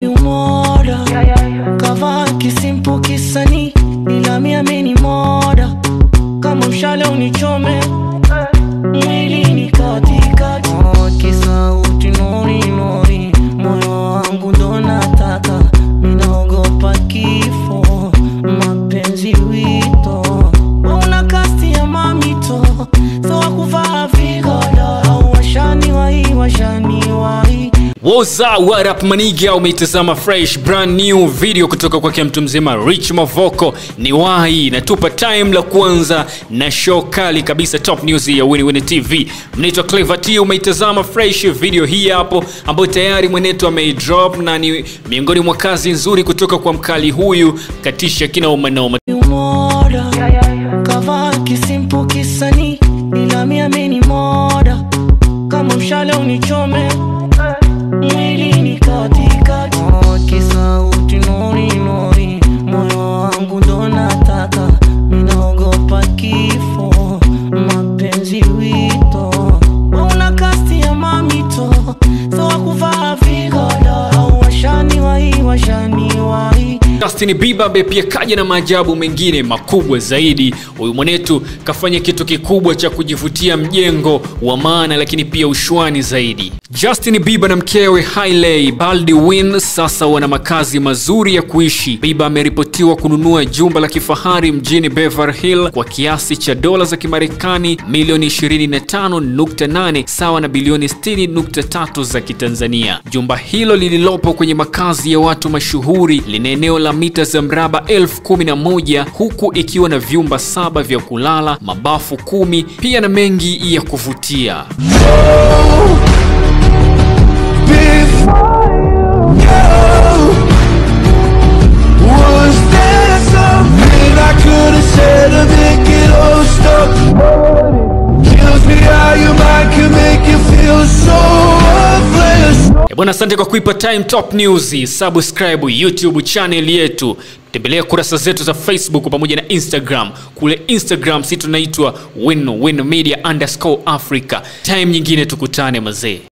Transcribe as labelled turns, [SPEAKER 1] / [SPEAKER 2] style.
[SPEAKER 1] moda kavaa kisimpo kisani ila miamini moda kama mshale unichome mwilini katikati Oh, kisauti nori nori moyo wangu ndo nataka minaogopa kifo mapenzi wito una kasti ya mamito so wakuvaa vigoda washani wai washani wai
[SPEAKER 2] What's up, what up maniga, umeitazama fresh brand new video kutoka kwake mtu mzima Rich Mavoko. Ni wahi natupa time la kwanza na show kali kabisa, top news ya Winnie Winnie TV. Mnaitwa Clever T, umeitazama fresh video hii hapo, ambayo tayari mwenetu ameidrop na ni miongoni mwa kazi nzuri kutoka kwa mkali huyu katisha kinauma noma.
[SPEAKER 1] moda kavaa kisimpo kisani ila miamini moda kama mshale unichome mwilini katikati Oh, kisauti nori nori moyo wangu ndo nataka minaogopa kifo mapenzi wito una kasti ya mamito so wakuvaa vigoda washani wai washani wai
[SPEAKER 2] Justin Bieber ambaye pia kaja na maajabu mengine makubwa zaidi. Huyu mwanetu kafanya kitu kikubwa cha kujivutia mjengo wa maana, lakini pia ushwani zaidi. Justin Bieber na mkewe Hailey Baldwin sasa wana makazi mazuri ya kuishi. Bieber ameripotiwa kununua jumba la kifahari mjini Beverly Hill kwa kiasi cha dola za Kimarekani milioni 25.8 sawa na bilioni 60.3 za Kitanzania. Jumba hilo lililopo kwenye makazi ya watu mashuhuri lina eneo la mita za mraba elfu kumi na moja huku ikiwa na vyumba saba vya kulala, mabafu kumi, pia na mengi ya kuvutia.
[SPEAKER 3] Was there something I could have said to make it all stop? Kills me how your mind can make you feel so worthless.
[SPEAKER 2] Eh, Bwana, asante kwa kuipa time top news. Subscribe YouTube channel yetu, tembelea kurasa zetu za Facebook pamoja na Instagram. Kule Instagram si tunaitwa win win media underscore Africa. Time nyingine tukutane mazee.